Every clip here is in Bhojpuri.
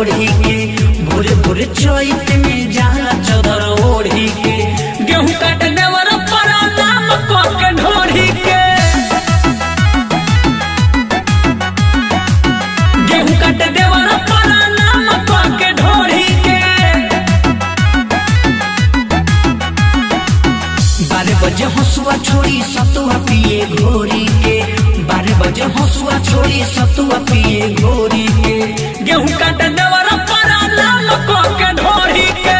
छोड़ी के भोरे भोरे चैत में जाला चदर ओढ़ी के गेहूं काट देवर पर नाम क के ढोढ़ी के गेहूं काट देवर पर नाम क के ढोढ़ी के बारह बजे हंसुआ छोड़ी सतुआ पिए घोरी के बारह बजे हंसुआ छोड़ी सतुआ पिए घोरी के गेहूं काट देवर पर नाम क के ढोरी के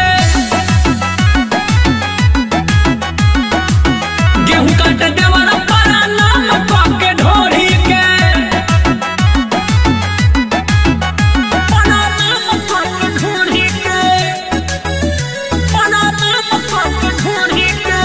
गेहूं काट देवर पर नाम क के ढोरी के पर नाम क के ढोरी के पर नाम क के ढोरी के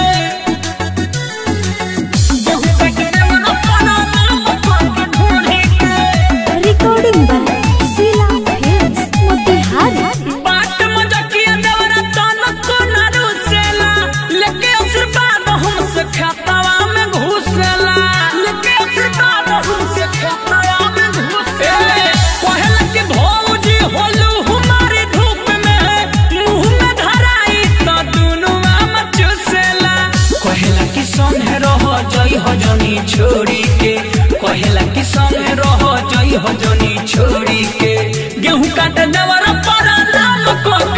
गेहूं काट देवर पर नाम क के ढोरी के Recording by Sila Films, Motihari. बाट मजकिया देवरा तन को न रुसेला लेके आशीर्वाद हमसे खतवा में घुसेला लेके आशीर्वाद हमसे खतवा में घुसेला कहला कि भौजी होलू हमारी धूप में मुंह में धराई तो दुनु आम चुसेला कहला कि संगे रह जई हो जनी छोड़ी के कहला कि संगे रह जई हो जनी छोड़ी के गेहूं काट देवर पर नाम को